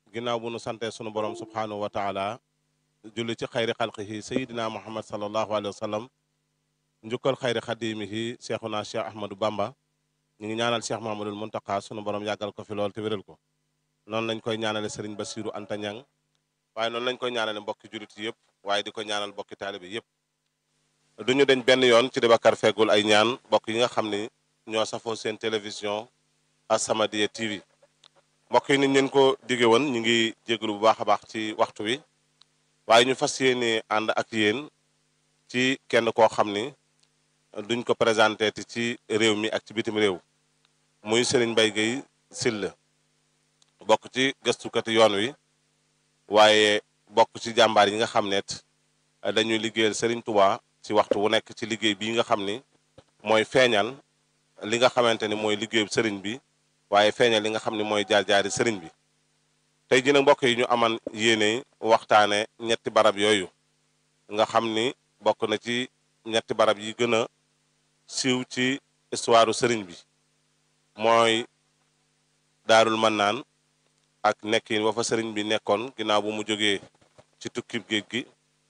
ginnaaw bu nu sante sunu borom subhaanahu wa taala julli ci xayri xalqihi sayidina muhammad salallahu alayhi wa sallam njukkal xayri xadimihi cheikhuna cheikh ahmadou bamba ñu ngi ñaanal cheikh mahamadul muntaka sunu borom yàggal ko fi lool te wéral ko noonu lañ koy ñaanale sëriñ basiru anta ñang waaye noonu lañ koy ñaanale mbokki julit yëpp waaye di ko ñaanal mbokki taalibe yëpp duñu deñ benn yoon ci Dibakar feggul ay ñaan mbokk yi nga xam ni ñoo safoo seen télévision As-Samadiyya TV mbokk yi niñ leen ko dige woon ñu ngi jégalu bu baax a baax ci waxtu wi waaye ñu fas yéene ànd ak yéen ci kenn koo xam ni duñ ko présenté ti ci réew mi ak ci bitim réew muy Serigne Mbaye Guèye Sylla bokk ci gëstukati yoon wi waaye bokk ci jàmbaar yi nga xam ne dañuy liggéeyal Serigne Touba ci waxtu wu nekk ci liggéey bii nga xam ni mooy feeñal li nga xamante ni mooy liggéeyu Serigne bi waaye feeñal li nga xam ni mooy jaar-jaari Serigne bi tey jii nag mbokk yi ñu aman yéene waxtaane ñetti barab yooyu nga xam ni bokk na ci ñetti barab yi gën a siiw ci histoire Serigne bi mooy Daarul Mannaan ak nekkin wa fa Serigne bi nekkoon ginnaaw bu mu jógee ci tukkib géej gi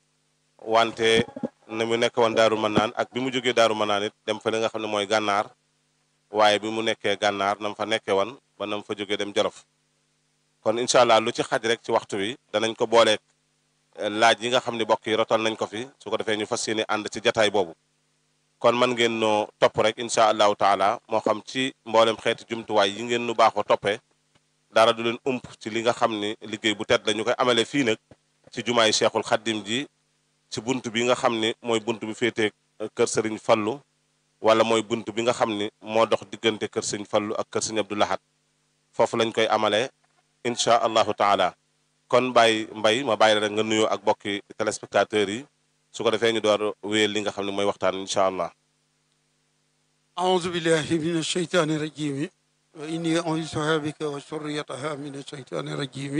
wante na mu nekk woon daaru manaan ak bi mu jógee daaru manaan it dem fa li nga xam ne mooy gànnaar waaye bi mu nekkee gànnaar na mu fa nekkee woon ba na mu fa jógee dem jolof kon incha allah lu ci xaj rek ci waxtu wi danañ ko booleeg laaj yi nga xam ne bokk yi rotal nañ ko fi su ko defee ñu fas yéene ànd ci jataay boobu kon man ngeen noo topp rek incha allahu taala moo xam ci mboolem xeeti jumtuwaay yi ngeen nu baaxoo toppee dara du leen ump ci li nga xam ni liggéey bu tedd la ñu koy amale fii nag ci jumaay cheikhul xaddim ji ci bunt bi nga xam ni mooy bunt bi féetee kër sëriñ fallu wala mooy bunt bi nga xam ni moo dox diggante kër sëriñ fallu ak kër sëriñ abdou lahad foofu lañ koy amalee incha allahu taala kon bàyyi mbay ma bàyyi la rek nga nuyoo ak bokki téléspectateurs yi su ko defee ñu door wéyal li nga xam ne mooy waxtaan incha allah أعوذ بالله من الشيطان الرجيم وإني أعوذها بك وذريتها من الشيطان الرجيم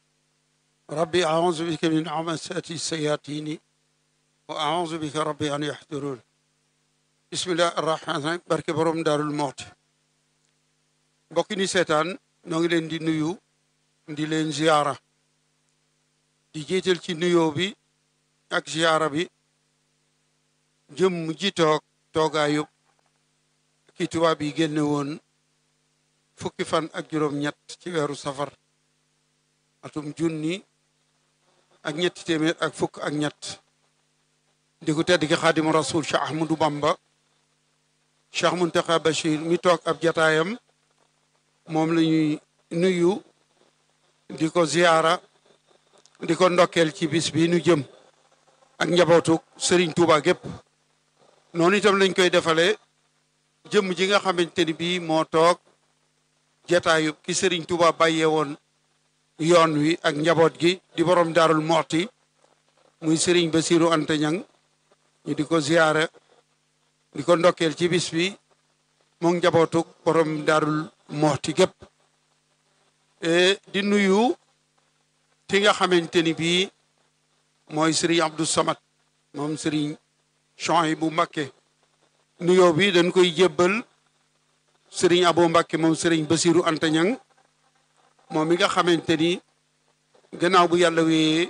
ربي أعوذ بك من عمسات الشياطين وأعوذ بك ربي أن يحضرون بسم الله الرحمن الرحيم barke borom Daarul Muxti mbokk ni seetaan noo ngi leen di nuyu di leen ziyaara di jiital ci nuyoo bi ak ziyaara bi jëm ji toog toogaayub ki tubaab yi génne woon fukki fan ak juróom-ñett ci weeru safar atum junni ak ñetti téeméer ak fukk ak ñett di ko tedd ki xaadimu rasul Cheikh Ahmadou Bamba Cheikh Muntaxa Bachir mi toog ab jataayam moom la ñuy nuyu di ko ziyaara di ko ndokkeel ci bis bi nu jëm ak njabootu Serigne Touba gépp noonu itam lañ koy defalee jëmm ji nga xamante ni bii moo toog jataayu ki Serigne Touba bàyyee woon yoon wi ak njaboot gi di borom daarul moxti muy Serigne Bassirou Anta Niang ñu di ko ziyaare di ko ndokkeel ci bis bi moom njabootu borom daarul moxti gépp di nuyu ki nga xamante ni bii mooy Serigne Abdou Samad moom Serigne Chouaïbou Mbacké nuyoo bi dañ koy jébbal Serigne Abo Mbacké moom Serigne Bassirou Anta Niang moom mi nga xamante ni gannaaw bu yàlla wee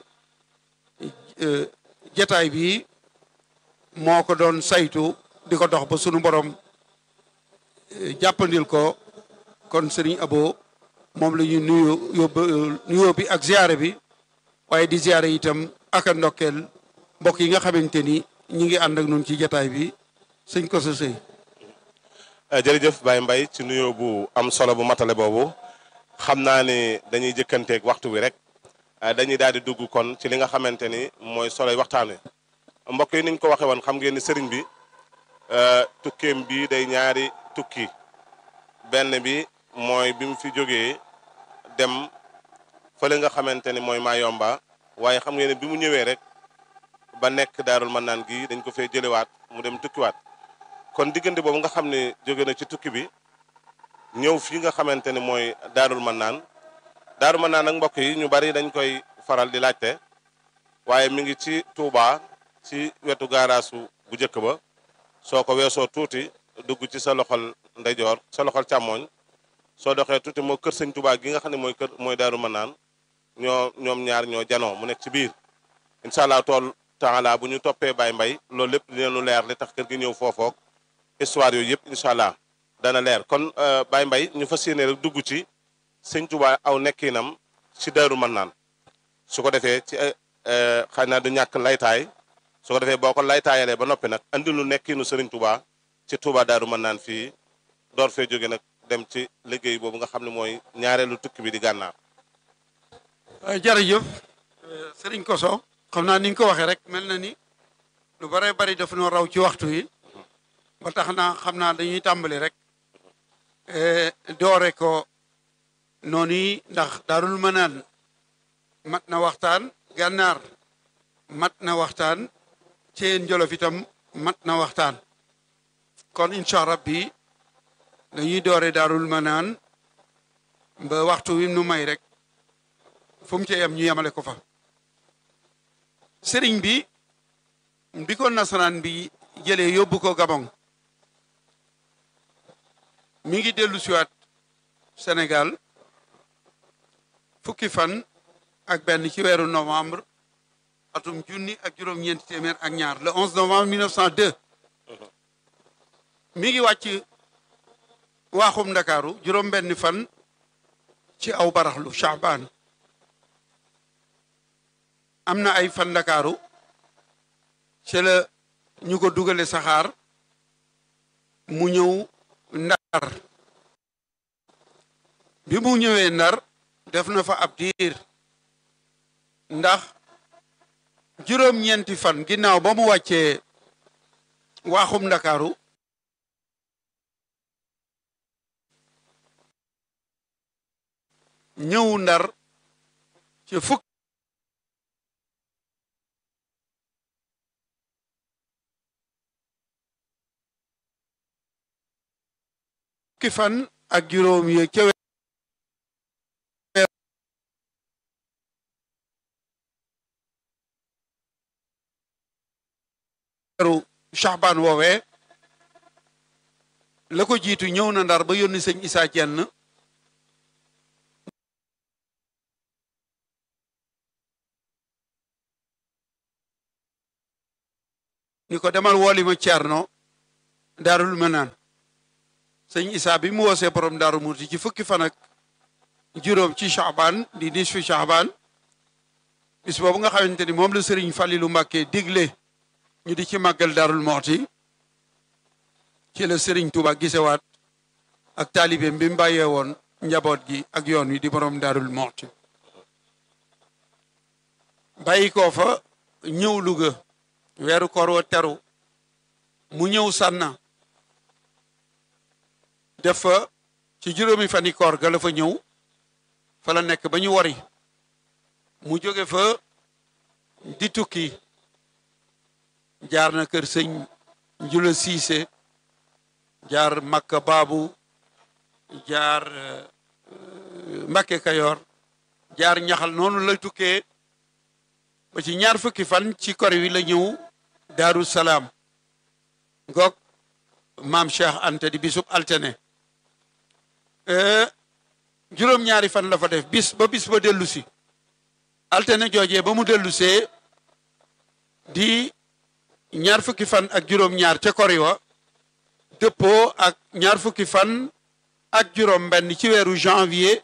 jataay bi moo ko doon saytu di ko dox ba sunu borom jàppandil ko kon Serigne Abo moom la ñuy nuyu yóbbu nuyoo bi ak ziare bi waaye di ziare itam ak a ndokkeel mbokk yi nga xamante ni ñi ngi ànd ak noonu ci jataay bi sëñ ko sa sëy jërëjëf Baye Mbaye ci nuyoo bu am solo bu matale boobu xam naa ne dañuy jëkkanteeg waxtu bi rek dañuy daal di dugg kon ci li nga xamante ni mooy soloy waxtaan wi mbokk yi niñ ko waxee woon xam ngeen ni sëriñ bi tukkeem bi day ñaari tukki benn bi mooy bi mu fi jógee dem fële nga xamante ni mooy Mayomba waaye xam ngeen ne bi mu ñëwee rek ba nekk daarul mën naan gi dañ ko fee jëlewaat mu dem tukkiwaat kon diggante boobu nga xam ne jóge na ci tukki bi ñëw fii nga xamante ni mooy daarul mën naan daarul mën naan nag mbokk yi ñu bari dañ koy faral di laajte waaye mi ngi ci Touba ci wetu gaaraasu bu njëkk ba soo ko weesoo tuuti dugg ci sa loxol ndeyjoor sa loxol càmmooñ soo doxee tuuti moo kër sëñ Touba gi nga xam ne mooy kër mooy daaru mën naan ñoo ñoom ñaar ñoo janoo mu nekk ci biir incha allah tool taala bu ñu toppee Baye Mbaye loolu lépp dinañu leer li tax kër gi ñëw foofoog histoire yooyu yëpp incha allah dana leer kon Baye Mbaye ñu fas yéene rek dugg ci sëñ Tuubaa aw nekkinam ci Daaru Mannaan su ko defee ci xëy na du ñàkk laytaay su ko defee boo ko laytaayalee ba noppi nag andi lu nekkinu Sëriñ Tuubaa ci Tuubaa Daaru Mannaan fii door fee jóge nag dem ci liggéey boobu nga xam ne mooy ñaareelu tukki bi di gànnaar. jërëjëf Sëriñ Koso xam naa ni nga ko waxee rek mel na ni lu bare bari daf noo raw ci waxtu yi ba tax na xam naa dañuy tàmbali rek doore ko noonu yi ndax Daarul Mannaan mat na waxtaan gànnaar mat na waxtaan Ceen Jolof itam mat na waxtaan kon incha rabbi dañuy doore Daarul Mannaan ba waxtu wi nu may rek fu mu ci yem ñu yemale ko fa sëriñ bi bi ko nasaraan bi jëlee yóbbu ko Gabon mi ngi dellu siwaat Sénégal fukki fan ak benn ci weeru novembre atum junni ak juróom-ñeenti téeméer ak ñaar le 11 novembre 1902 mi ngi wàcc waaxum ndakaaru juróom benn fan ci aw baraxlu Chaabaan am na ay fan ndakaaru ci la ñu ko dugale saxaar mu ñëw ndar bi mu ñëwee ndar def na fa ab diir ndax juróom-ñeenti fan ginnaaw ba mu wàccee waaxum ndakaaru ñëw ndar ci fukk fukki fan ak juróom ye ca weeru Chaabaan woowee la ko jiitu ñëw na ndar ba yónni sëñ Isaa Jenn ni ko demal wooli ma Ceerno Daarul Manaan sëñ Isaa bi mu woosee borom Daaru Muti ci fukki fan ak juróom ci Chaabaan di nisfu Chaabaan bis boobu nga xamante ni moom la sëriñ Falilu Mbàkke digle ñu di ci màggal Daarul Muti ci la sëriñ Tuuba gisewaat ak taalibeem bi mu bàyyee woon njaboot gi ak yoon wi di borom Daarul Muti bàyyi koo fa ñëw Luga weeru koor wa teru mu ñëw sànna def fa ci juróomi fani koor ga la fa ñëw fa la nekk ba ñu wari mu jóge fa di tukki jaar na kër sëñ Njula Siise jaar Makka Baabu jaar Mbakke Kayoor jaar ñaxal noonu la tukkee ba ci ñaar fukki fan ci kor wi la ñëw Daaru Salaam ngoog maam Cheikh Anta di bisub altene juróom-ñaari fan la fa def bis ba bis ba dellu si altene joojee ba mu dellu see di ñaar fukki fan ak juróom-ñaar ca kori wa dëppoo ak ñaar fukki fan ak juróom benn ci weeru janvier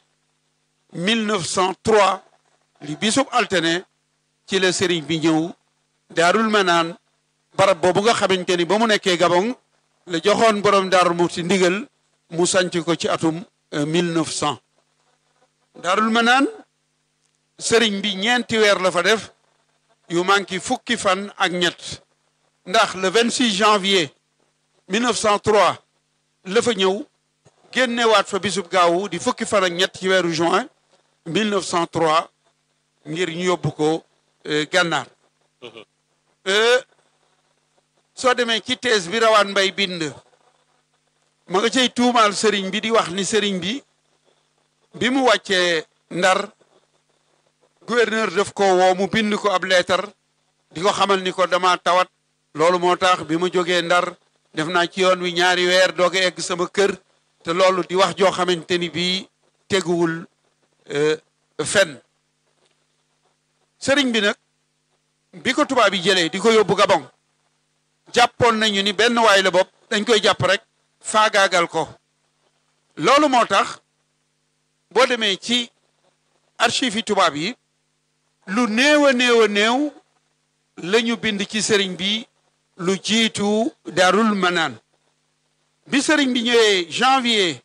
1903 li bisub altene ci la sëriñ bi ñëw daarul manaan barab boobu nga xamante ni ba mu nekkee Gabon la joxoon borom daarul Muxti ndigal mu sanc ko ci atum 1900 daarul manaan sëriñ bi ñeenti weer la fa def yu manqué fukki fan ak ñett ndax le 26 janvier 1903 la fa ñëw génnewaat fa bisub gaawu di fukki fan ak ñett ci weeru juin 1903 ngir ñu yóbbu ko gànnaar soo demee ci thèse bi rawaan mbay bind ma nga cay tuumaal sëriñ bi di wax ni sëriñ bi bi mu wàccee ndar gouverneur daf ko woo mu bind ko ab leetar di ko xamal ni ko dama tawat loolu moo tax bi ma jógee ndar def naa ci yoon wi ñaari weer doog a egg sama kër te loolu di wax joo xamante ni bii teguwul fen sëriñ bi nag bi ko tubaab yi jëlee di ko yóbbu Gabon jàppoon nañu ni benn waay la bopp dañ koy jàpp rek faagaagal ko loolu moo tax boo demee ci archive yi tubaab yi lu néew a néew a néew la ñu bind ci sëriñ bi lu jiitu Daarul Manaan bi sëriñ bi ñëwee janvier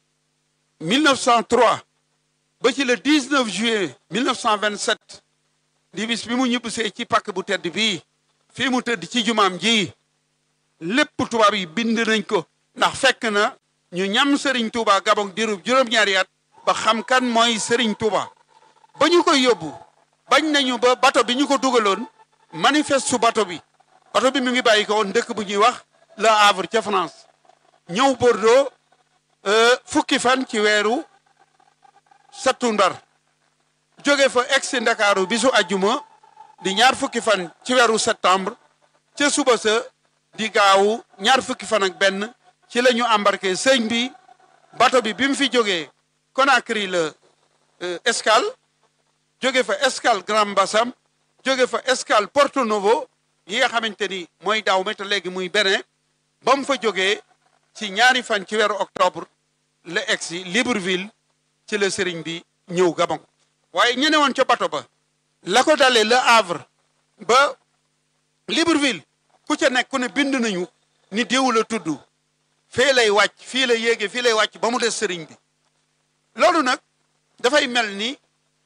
1903 ba ci le 19 juillet 1927 di bis bi mu ñibbisee ci pàkk bu tedd bii fii mu tëdd ci jumaam ji lépp tubaab yi bind nañ ko ndax fekk na ñu ñam sëriñ Touba Gabon dirub juróom-ñaari at ba xam kan mooy sëriñ Touba ba ñu koy yóbbu bañ nañu ba bato bi ñu ko dugaloon manifeste su bato bi bato bi mu ngi bàyyi ko woon dëkk bu ñuy wax Le Havre ca France ñëw Bordeaux fukki fan ci weeru sattumbar jóge fa egsi Ndakaaru bisu ajjuma di ñaar fukki fan ci weeru septembre ca suba sa di gaawu ñaar fukki fan ak benn ci la ñu embarqué sëñ bi bato bi bi mu fi jógee Conakry la escale jóge fa escale Grand Bassam jóge fa escale Porto Novo yi nga xamante ni mooy daaw me te léegi muy Bénin ba mu fa jógee ci ñaari fan ci weeru octobre la egsi Libreville ci la sëriñ bi ñëw Gabon waaye ñene woon ca bato ba la ko dalee Le Havre ba Libreville ku ca nekk ku ne bind nañu ni diw la tudd fee lay wàcc fii la yéege fii lay wàcc ba mu des sëriñ bi loolu nag dafay mel ni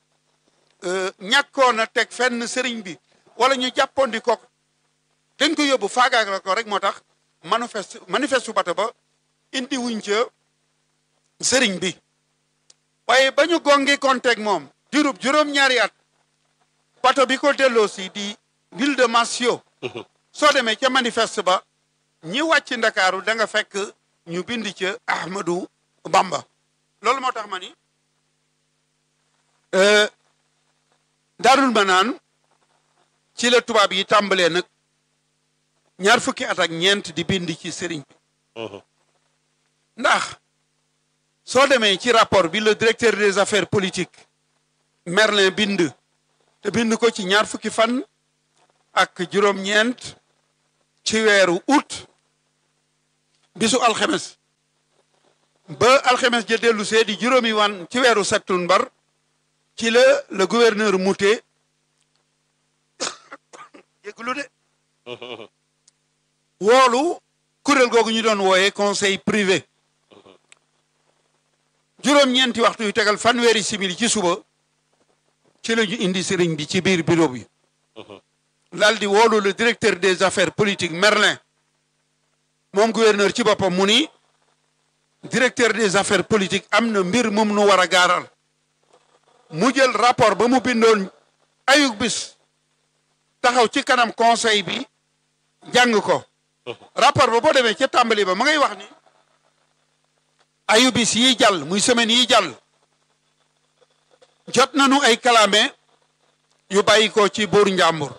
ñàkkoon a teg fenn sëriñ bi wala ñu jàppoon di ko dañ ko yóbbu faagaagal ko rek moo tax manifeste manifeste bato ba indi wuñ ca sëriñ bi waaye ba ñu gongi konteeg moom diirub juróom-ñaari at bato bi ko delloo si di ville de Massio soo demee ca manifeste ba ñi wàcc ndakaaru da nga fekk ñu bind ca Ahmadou Bamba loolu moo tax ma ni Daarul Manaan ci la tubaab yi tàmbalee nag ñaar fukki at ak ñeent di bind ci sëriñ bi ndax soo demee ci rapport bi le directeur des affaires politiques Merlin bind te bind ko ci ñaar fukki fan ak juróom-ñeent ci weeru août bisu alxemes ba alxemes ja dellu see di juróomi wan ci weeru septembre ci la le gouverneur Moutet yëglu de woolu kuréel googu ñu doon wooyee conseil privé juróom-ñeenti waxtu yu tegal fanweeri simili ci suba ci la ñu indi sëriñ bi ci biir bureau bi daal di woolu le directeur des affaires politiques Merlin moom gouverneur ci boppam mu ni directeur des affaires politiques am na mbir moom nu war a gaaral mu jël rapport ba mu bindoon ayug bis taxaw ci kanam conseil bi jàng ko rapport ba boo demee ca tàmbali ba ma ngay wax ni ayu bis yi jàll muy semaine yi jàll jot nañu ay kalaame yu bàyyi ko ci buur njàmbur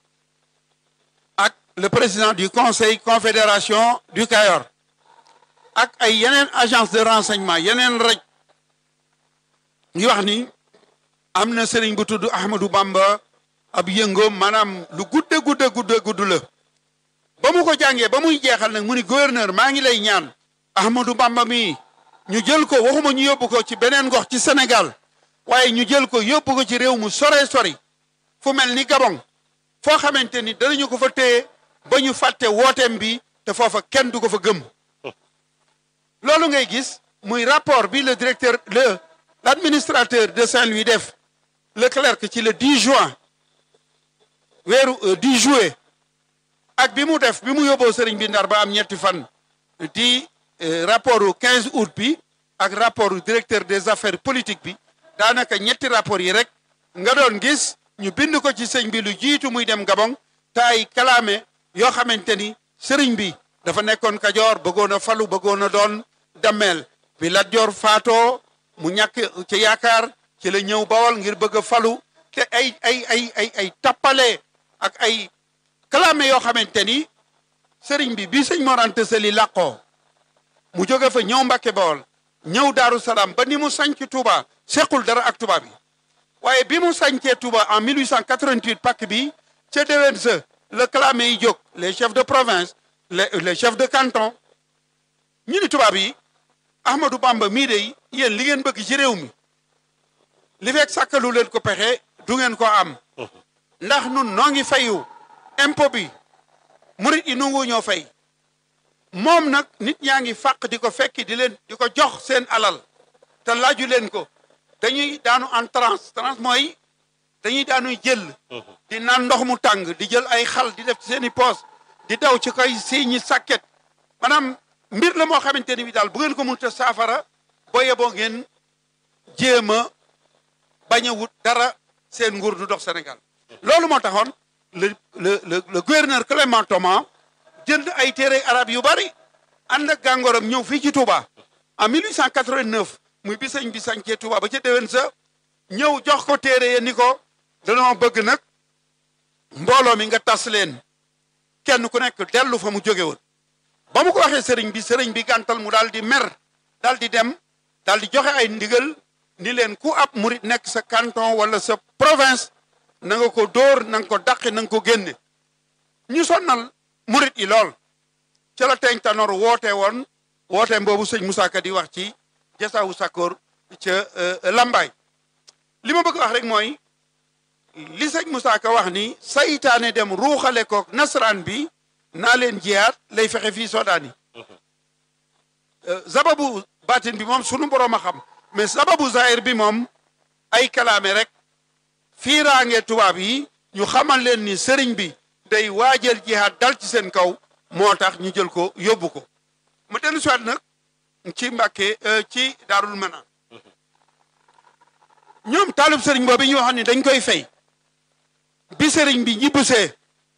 ak le président du conseil confédération du Kayor ak ay yeneen agence de renseignement yeneen raj ngi wax ni am na sëriñ bu tudd Ahmadou Bamba ab yëngoom maanaam lu gudde gudde gudde gudd la ba mu ko jàngee ba muy jeexal nag mu ni gouverneur maa ngi lay ñaan Ahmadou Bamba mi ñu jël ko waxuma ñu yóbbu ko ci beneen gox ci Sénégal waaye ñu jël ko yóbbu ko ci réew mu sore sori fu mel ni Gabon foo xamante ni danañu ko fa téye ba ñu fàtte wooteem bi te foofa kenn du ko fa gëm loolu ngay gis muy rapport bi le directeur le l'administrateur de Saint-Louis def le clerc ci le 10 juin weeru 10 juillet ak bi mu def bi mu yóbboo sëriñ bi ndar ba am ñetti fan di rapport u 15 août bi ak rapport u directeur des affaires politiques bi daanaka ñetti rapport yi rek nga doon gis ñu bind ko ci sëñ bi lu jiitu muy dem Gabon te ay kalaame yoo xamante ni sëriñ bi dafa nekkoon Kajoor bëggoon a falu bëggoon a doon dammeel bi Lat Joor faatoo mu ñàkk ci yaakaar ci la ñëw bawal ngir bëgg a falu te ay ay ay ay ay tappale ak ay kalaame yoo xamante ni sëriñ bi bi sëñ Mor Anta Sali làqoo mu jóge fa ñëw Mbàkke bawal ñëw Daaru Salaam ba ni mu sañc Tuuba sequl dara ak tubaab yi waaye bi mu sañcee Touba en 1888 pàkk bi ca déwén sa le clamé yi jóg les chefs de province les les chefs de canton ñu ni tubaab yi Ahmadou Bamba mii de yéen li ngeen bëgg ci réew mi li fekk sàkkalu leen ko pexe du ngeen ko am ndax nun noo ngi fayu impôt bi murit yi nungu ñoo fay moom nag nit ñaa ngi fàq di ko fekki di leen di ko jox seen alal te laaju leen ko dañuy daanu en transe transe mooy dañuy daanuy jël di naan ndox mu tàng di jël ay xal di def ci seen i poos di daw ci koy si ñi sàkket maanaam mbir la moo xamante ni bi daal bu ngeen ko mënut a saafara boo yeboo ngeen jéem a bañ a wut dara seen nguur du dox Sénégal loolu moo taxoon le le le le gouverneur Clément Thomas jënd ay téere arab yu bari ànd ak gàngooram ñëw fii ci Touba en 1889 muy bi sëñ bi sañcee Touba ba ca déwén sa ñëw jox ko téere ye ni ko danoo bëgg nag mbooloo mi nga tas leen kenn ku nekk dellu fa mu jóge woon ba mu ko waxee sëriñ bi sëriñ bi gàntal mu daal di mer daal di dem daal di joxe ay ndigal ni leen ku ab murit nekk sa canton wala sa province na nga ko dóor na nga ko dàqi na nga ko génne ñu sonnal murit yi lool ca la teeñ tanoor woote woon woote boobu sëñ Moussa Ka di wax ci jasaawu sakkoor ca Lambaay li ma bëgg wax rek mooy li sëñ Moussa Ka wax ni saytaane dem ruuxale kook nasaraan bi naa leen jiyaat lay fexe fii Soodaan yi sababu baatin bi moom sunu borom a xam mais sababu zahir bi moom ay kalaame rek fiiraange tubaab yi ñu xamal leen ni sëriñ bi day waajal jihaad dal ci seen kaw moo tax ñu jël ko yóbbu ko ma dellu si waat nag ci Mbàkke ci Daarul Manaan ñoom taalib sëriñ boobu ñu waxoon ni dañ koy fay bi sëriñ bi ñibbisee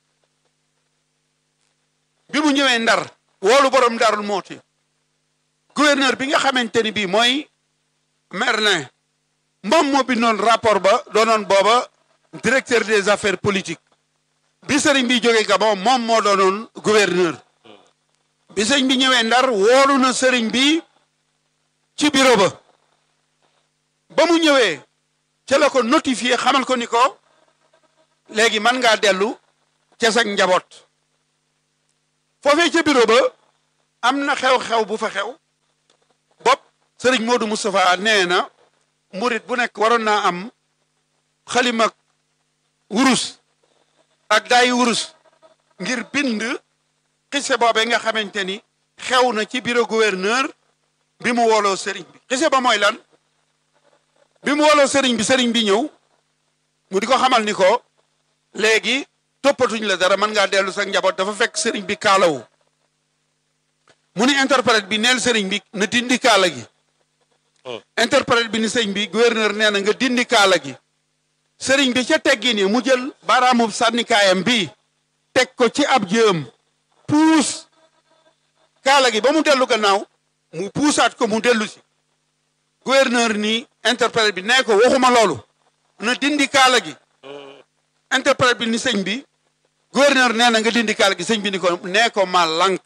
bi mu ñëwee ndar woolu borom Daarul Mooti gouverneur bi nga xamante ni bii mooy Merlin moom moo bindoon rapport ba doonoon booba directeur des affaires politiques bi sëriñ bi jógee Gabon moom moo doonoon gouverneur bi sëriñ bi ñëwee ndar woolu na sëriñ bi ci bureau ba ba mu ñëwee ca la ko notifié xamal ko ni ko léegi mën ngaa dellu ca sag njaboot foofee ca bureau ba am na xew-xew bu fa xew bopp sëriñ Modou Moustapha nee na murit bu nekk waroon naa am xalima wurus ak daayi wurus ngir bind xise boobee nga xamante ni xew na ci bureau gouverneur bi mu wooloo sëriñ bi xise ba mooy lan bi mu wooloo sëriñ bi sëriñ bi ñëw mu di ko xamal ni ko léegi toppatuñ la dara mën ngaa dellu sa njaboot dafa fekk sëriñ bi kaalawu mu ni interprète bi neel sëriñ bi na dindi kaala gi interprète bi ni sëriñ bi gouverneur nee na nga dindi kaala gi sëriñ bi ca teggi ni mu jël baaraamub sànnikaayam bi teg ko ci ab jëm puus kaala gi ba mu dellu gannaaw mu puusaat ko mu dellu si gouverneur ni interprète bi nee ko waxuma loolu na dindi kaala gi interprète bi ni sëñ bi gouverneur nee na nga dindi kaala gi sëñ bi ni ko nee ko ma lànk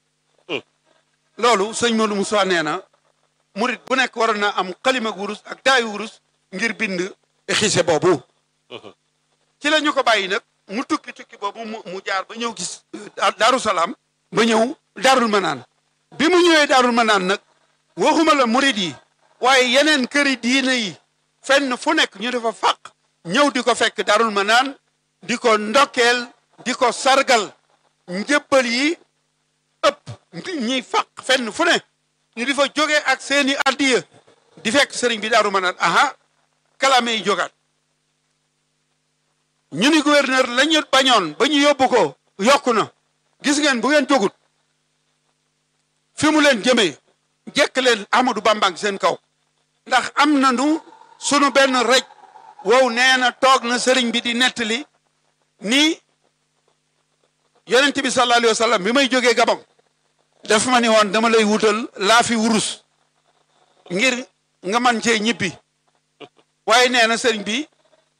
loolu sëñ Modou Moussa nee na murit bu nekk waroon na am xalima wurus ak daayu wurus ngir bind xise boobu ci la ñu ko bàyyi nag mu tukki tukki boobu mu jaar ba ñëw gis daaru salaam ba ñëw daarul manaan bi mu ñëwee daarul manaan nag waxuma la murit yi waaye yeneen këri diine yi fenn fu nekk ñu dafa fàq ñëw di ko fekk daarul manaan di ko ndokkeel di ko sargal njëbbal yi ëpp ñiy fàq fenn fu ne ñu di fa jóge ak seeni addiya di fekk sëriñ bi daaru manaan aha kalame yi jógaat ñu ni gouverneur la ñu bañoon ba ñu yóbbu ko yokku na gis ngeen bu ngeen jógut fi mu leen jëmee jekk leen Amadou Bamba seen kaw ndax am na nu sunu benn rej wow nee na toog na sëriñ bi di nettali ni yonent bi sallallahu alayhi wa sallam bi may jógee Gabon daf ma ni woon dama lay wutal laa fi wurus ngir nga man cee ñibbi waaye nee na sëriñ bi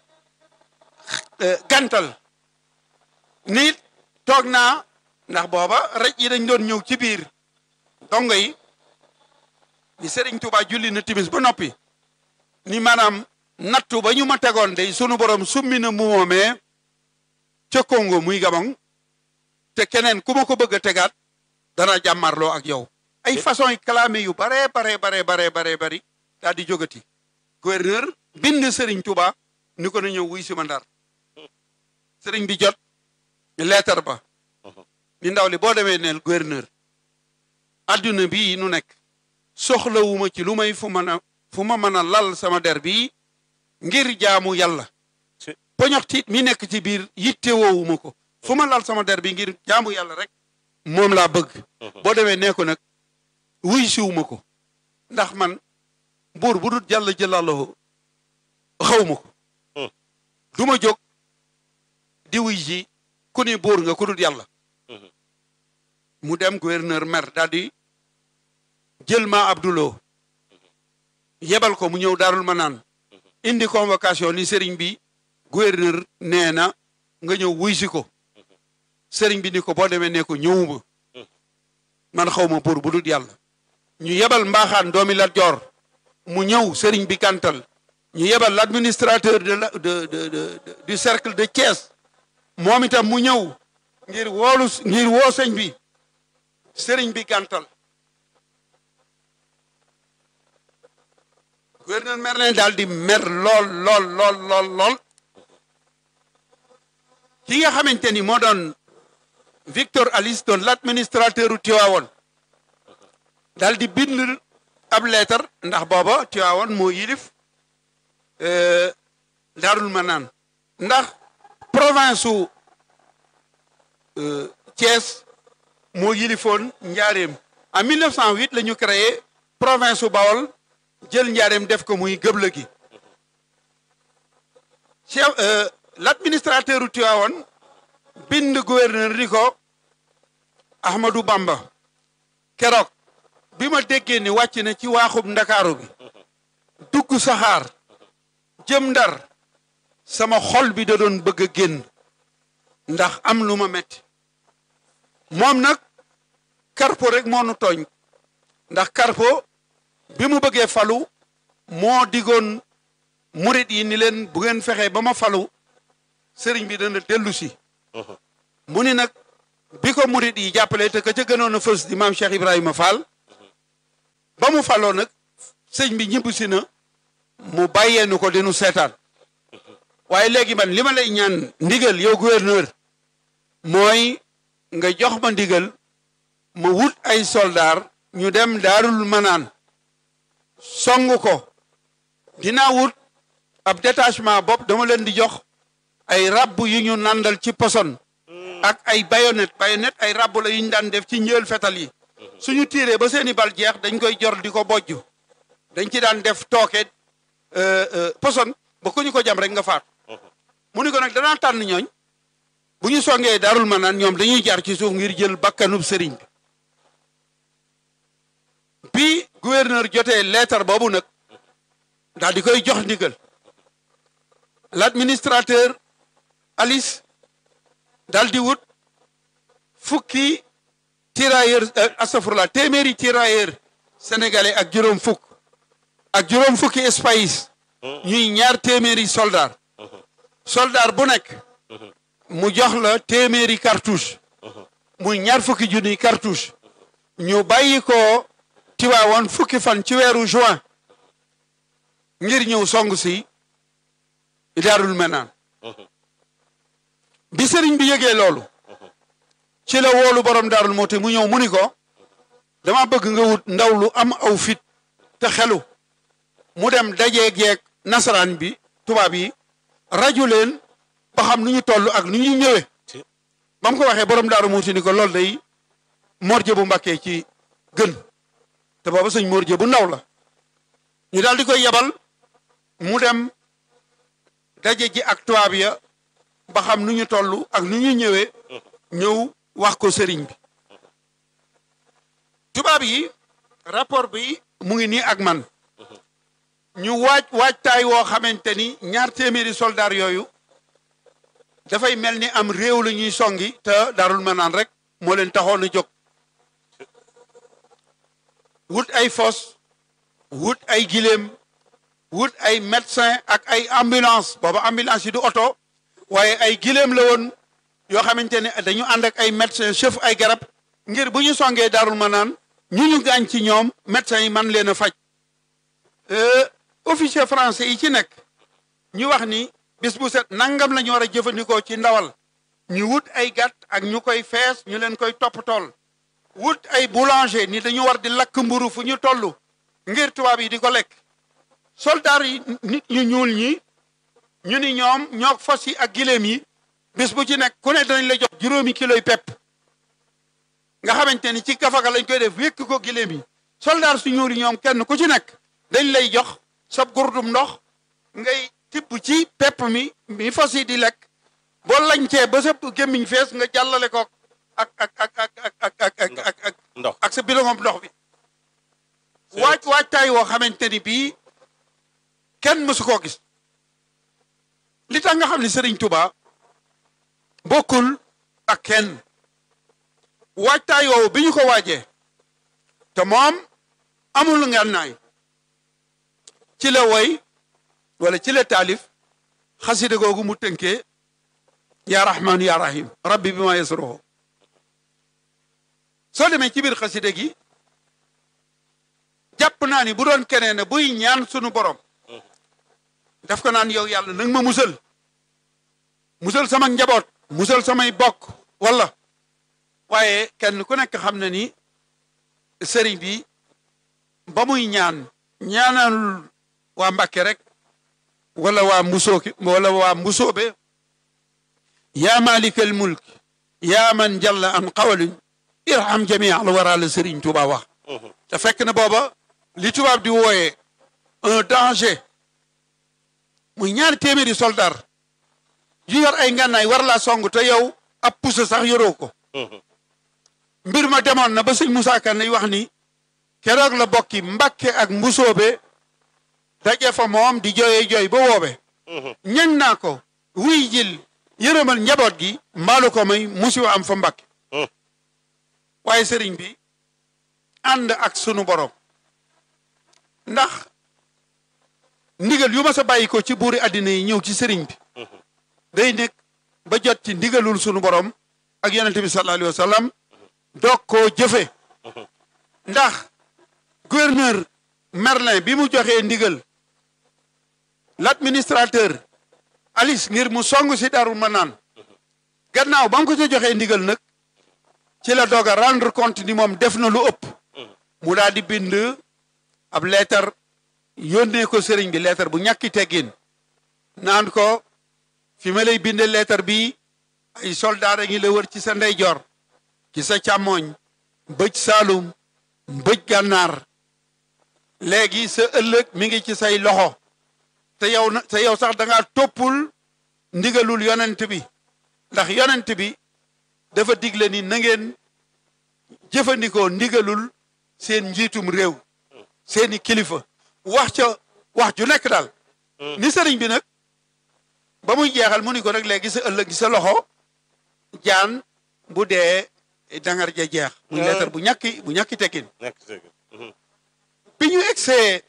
gantal nit toog naa ndax booba rej yi dañ doon ñëw ci biir dongo yi ni sëriñ Tuubaa julli na timis ba noppi ni maanaam nattu ba ñu ma tegoon day sunu borom summi na mu moomee ca Congo muy Gabon te keneen ku ma ko bëgg a tegaat dana jàmmarloo ak yow ay façon yi clamé yu bare bare bare bare bare bari daal di jógati gouverneur bind Serigne Touba ni ko na ñëw wuy si ma ndar Serigne bi jot lettre ba ni ndaw li boo demee neel gouverneur adduna bii nu nekk soxlawuma ci lu may fu mën a fu ma mën a lal sama der bii ngir jaamu yàlla poñoxtiit mi nekk ci biir yitte woowuma ko fu ma lal sama der bi ngir jaamu yàlla rek moom laa bëgg boo demee nee ko nag wuy siwuma ko ndax man buur bu dul jàll jëlallahu xawma ko du ma jóg di wuy ji ku ni buur nga ku dul yàlla mu dem gouverneur mer daal di jël ma abduloo yebal ko mu ñëw daarul ma naan indi convocation ni sëriñ bi gouverneur nee na nga ñëw wuy si ko sëriñ bi ni ko boo demee ne ko ñëwuma man xaw ma buur bu dul yàlla ñu yebal mbaaxaan doomi Lat Joor mu ñëw sëriñ bi gàntal ñu yebal l'administrateur de la de de de du cercle de Thiès moom itam mu ñëw ngir woolu ngir woo sëñ bi sëriñ bi gàntal gouverneur mer nañ daal di mer lool lool lool lool lool ki nga xamante ni moo doon Victor Alice doon l'administrateur u Tivaouane daal di bind ab leetar ndax booba Tivaouane moo yilif Daarul Manaan ndax province su Thiès moo yilifoon Njaareem en 1908 la ñu créé province su Bawol jël Njaareem def ko muy gëbla gi chef l'administrateur u Tivaouane bind gouverneur ni ko Ahmadou Bamba keroog bi ma déggee ni wàcc na ci waaxub ndakaaru bi dugg saxaar jëm ndar sama xol bi da doon bëgg a génn ndax am lu ma metti moom nag Carpo rek moo nu tooñ ndax Carpo bi mu bëggee falu moo digoon murit yi ni leen bu ngeen fexee ba ma falu sëriñ bi dana dellu si mu ni nag bi ko murit yi jàppale te ka ca gënoon a fës di maam Cheikh Ibrahima Fall ba mu faloo nag sëñ bi ñibbu si na mu bàyyee nu ko dinu seetaan waaye léegi man li ma lay ñaan ndigal yow gouverneur mooy nga jox ma ndigal ma wut ay soldaar ñu dem daarul manaan song ko dinaa wut ab détachement bopp dama leen di jox ay rabb yu ñu nandal ci poson ak ay bayonet bayonet ay rabb la yu ñu daan def ci njël fetal yi suñu tiiree ba seeni bal jeex dañ koy jor di ko bojj dañ ci daan def tooke poson ba ku ñu ko jam rek nga faat mu ni ko nag danaa tànn ñooñ bu ñu songee daarul manaan ñoom dañuy jaar ci suuf ngir jël bakkanub sëriñ bi bi gouverneur jotee lettre boobu nag daal di koy jox ndigal l'administrateur Alice daal di wut fukki tirailleur astafurlah téeméeri tirailleur sénégalais ak juróom fukk ak juróom fukki espace ñuy ñaar téeméeri soldat soldat bu nekk mu jox la téeméeri cartouche muy ñaar fukki junniy cartouche ñu bàyyi ko Tiwaawoon fukki fan ci weeru juin ngir ñëw song si Daarul Manaan bi sëriñ bi yëgee loolu ci la woolu borom Daarul Muhti mu ñëw mu ni ko dama bëgg nga wut ndaw lu am aw fit te xelu mu dem dajeeg yeeg nasaraan bi tubaab yi rajo leen ba xam nu ñu toll ak nu ñu ñëwee ba mu ko waxee borom Daarul Muhti ni ko loolu day morje bu mbakkee ci gën te booba sëñ morje bu ndaw la ñu daal di koy yebal mu dem daje ji ak tubaab ya ba xam nu ñu toll ak nu ñu ñëwee ñëw wax ko sëriñ bi tubaab yi rapport bi mu ngi nii ak man ñu waaj waajtaay woo xamante ni ñaar téeméeri soldaar yooyu dafay mel ni am réew la ñuy songi te Daarul Manaan rek moo leen taxoon a jóg wut ay fos wut ay giléem wut ay médecin ak ay ambulance booba ambulance yi du oto waaye ay giléem la woon yoo xamante ne dañu ànd ak ay médecin chef ay garab ngir bu ñu songee darul ma naan ñu ñu gaañ ci ñoom médecin yi man leen a faj officier français yi ci nekk ñu wax ni bis bu set nangam la ñu war a jëfandikoo ci ndawal ñu wut ay gàtt ak ñu koy fees ñu leen koy topp tool wut ay boulanger ni dañu war di lakk mburu fu ñu toll ngir tubaab yi di ko lekk soldaar yi nit ñu ñuul ñi ñu ni ñoom ñoo fas yi ak giléem yi bis bu ci nekk ku ne danañ la jox juróomi kiloy pepp nga xamante ni ci gafaga lañ koy def wékk ko giléem yi soldaar su ñuul yi ñoom kenn ku ci nekk dañ lay jox sab gurdum ndox ngay tibb ci pepp mi mi fas yi di lekk boo lañcee ba sa gémmiñ fees nga jàllale ko ak ak ak ak ak ak ak ak ak ndox ak sa bilongom ndox bi waaj waajtaay woo xamante ni bii kenn mësu koo gis li tax nga xam ne Sëriñ Tuba bokkul ak kenn waajtaay woowu bi ñu ko waajee te moom amul ngànnaay ci la woy wala ci la taalif xasida googu mu tënkee yaa rahmaanu yaa rahim rabbi bi ma yasruhu soo demee ci biir xasida gi jàpp naa ni bu doon keneen ne buy ñaan sunu borom daf ko naan yow yàlla nag ma musal musal sama njaboot musal samay bokk wala waaye kenn ku nekk xam na ni sëriñ bi ba muy ñaan ñaanalul waa Mbàkke rek wala waa mbusooki wala waa mbusoobe yaa malikal mulk yaa man jalla an qawalin irham jamii al wara la sëriñ Tuuba wax te fekk na booba li tubaab di wooyee un danger muy ñaari téeméeri soldat yu yor ay ngànnaay war laa song te yow ab pusa sax yoroo ko mbir ma demoon na ba sëñ Moussa Kane nay wax ni keroog la bokki Mbàkke ak mbusoobe daje fa moom di jooyee jooy ba woobe ñañ naa ko wuy jil yërëmal njaboot gi mbaalu ko may musiwa am fa Mbàkke waaye sëriñ bi ànd ak sunu borom ndax ndigal yu ma sa bàyyi ko ci buuri àddina yi ñëw ci sëriñ bi day nekk ba jot ci ndigalul sunu borom ak yonente bi sallallahu alayhi wa sallam doog koo jëfe ndax gouverneur Merlin bi mu joxee ndigal l'administrateur Alice ngir mu song si Darou Manane gannaaw ba mu ko ca joxee ndigal nag ci la doog a rendre compte ni moom def na lu ëpp mu daal di bind ab leetar yónnee ko sëriñ bi leetar bu ñàkki teggin naan ko fi ma lay binde leetar bi ay soldaar a ngi la wër ci sa ndeyjoor ci sa càmmooñ bëj saalum bëj gànnaar léegi sa ëllëg mi ngi ci say loxo te yow na te yow sax da ngaa toppul ndigalul yonent bi ndax yonent bi dafa digle ni na ngeen jëfandikoo ndigalul seen njiitum réew seeni kilifa wax ca wax ju nekk daal ni sëriñ bi nag ba muy jeexal mu ni ko nag léegi sa ëllëg sa loxo jaan bu dee dangar ja jeex muy leetar bu ñàkki bu ñàkki tekkin nekk dëgg bi ñu egsee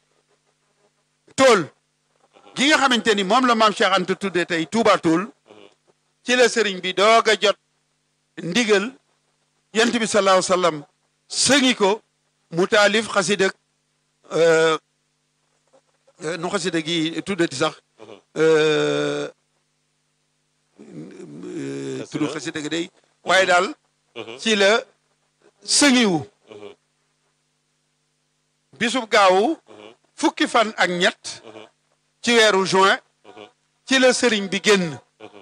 tool gi nga xamante ni moom la maam Cheikh Anta tudde tey Touba tool ci la sëriñ bi doog a jot ndigal yent bi sallallahu alayhi wa sallam sëngi ko mu taalif xasida nu xasida gi tuddati sax tudd xasida gi day waaye daal ci la sëngiwu bisub gaawu fukki fan ak ñett ci weeru juin ci la sëriñ bi génn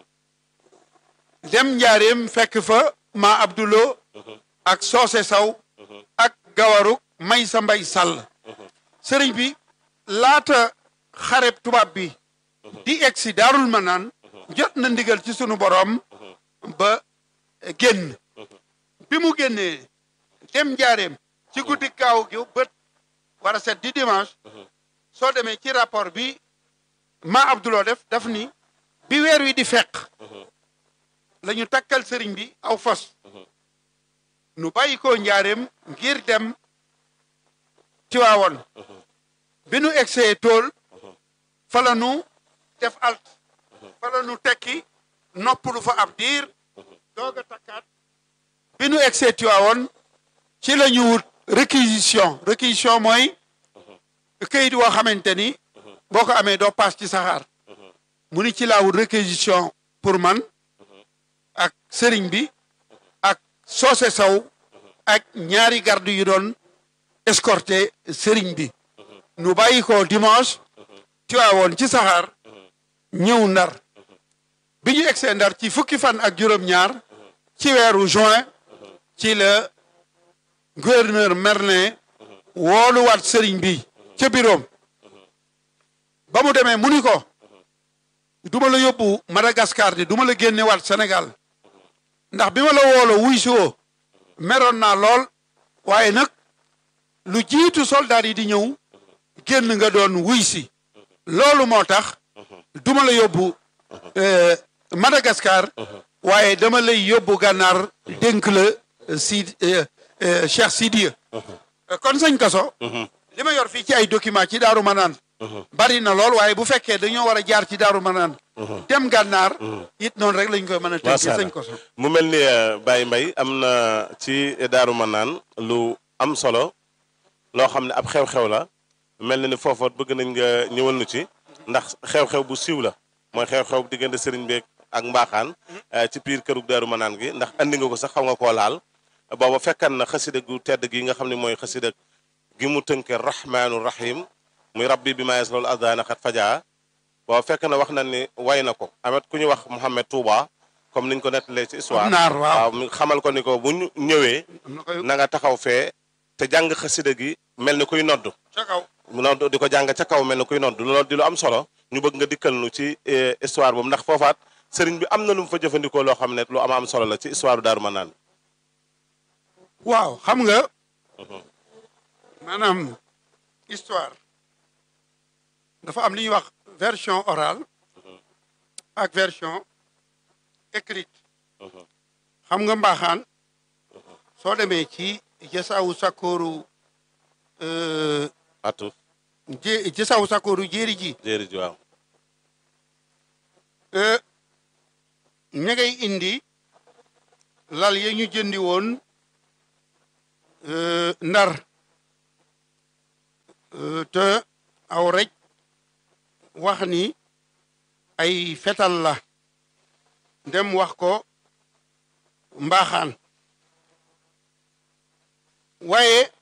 dem njaareem fekk fa ma abdulo ak soose saw ak gawaruk may sa mbay sàll sëriñ bi laata xareb tubaab bi di egsi daarul manaan jot na ndigal ci sunu boroom ba génn bi mu génnee dem njaareem ci guddi gaaw gi bët war a set di dimanche soo demee ci rapport bi ma abduloo def daf ni bi weer wi di fekk la ñu takkal sëriñ bi aw fas nu bàyyi ko njaareem ngir dem Tiwaawoon bi nu egsee tool fa la nu def alt fa la nu tekki noppalu fa ab diir doog a takkaat bi nu egsee Tiwaawoon ci la ñu wut réquisition réquisition mooy këyit woo xamante ni boo ko amee doo paas ci saxaar mu ni ci laa wut réquisition pour man ak sëriñ bi ak soose saw ak ñaari garde yu doon escorté sëriñ bi nu bàyyi ko dimanche Tiwaawoon ci saxaar ñëw ndar bi ñu egsee ndar ci fukki fan ak juróom-ñaar ci weeru juin ci la gouverneur Merlin wooluwaat sëriñ bi ca biroom ba mu demee mu ni ko duma la yóbbu Madagascar di duma la génnewaat Sénégal ndax bi ma la woolo wuy si woo meroon naa lool waaye nag lu jiitu soldat yi di ñëw génn nga doon wuy si loolu moo tax duma la yóbbu Madagascar waaye dama lay yóbbu gànnaar dénk la si Cheikh Sidiya kon sëñ Kaso li ma yor fii ci ay document ci Daaru Manaan bari na lool waaye bu fekkee dañoo war a jaar ci Daaru Manaan dem gànnaar it noonu rek lañ koy mën a tënkee sëñ Koso mu mel ni Baye Mbaye am na ci Daaru Manaan lu am solo loo xam ne ab xew-xew la mel na ni foofa bëgg nañ nga ñëwal nu ci ndax xew-xew bu siiw la mooy xew-xew diggante sëriñ beeg ak mbaaxaan ci biir kërug Daaru Manaan gi ndax andi nga ko sax xaw nga koo laal booba fekkan na xasida gu tedd gi nga xam ne mooy xasida gi mu tënke rahmaanu rahim muy rabbi bi maes loolu addaana xat fajaa booba fekk na wax na ni way na ko amet ku ñu wax Mouhamed Touba comme niñ ko nettalee ci histoire naar waaw mu xamal ko ni ko bu ñu ñëwee na nga taxaw fee te jàng xasida gi mel ni kuy nodd ca kaw mu nodd di ko jàng ca kaw mel ni kuy nodd loolu di lu am solo ñu bëgg nga dikkal nu ci histoire boobu ndax foofaat sëriñ bi am na lu mu fa jëfandikoo loo xam ne lu am am solo la ci histoire Daaru Manaan waaw xam nga maanaam histoire dafa am li ñuy wax version orale ak version écrite xam nga mbaaxaan soo demee ci jësawu sakkooru atu jé jësawu sakkooru jéeri ji jéeri ji waaw ña ngay indi lal ya ñu jëndi woon ndar te aw rek wax ni ay fetal la dem wax ko mbaaxaan waaye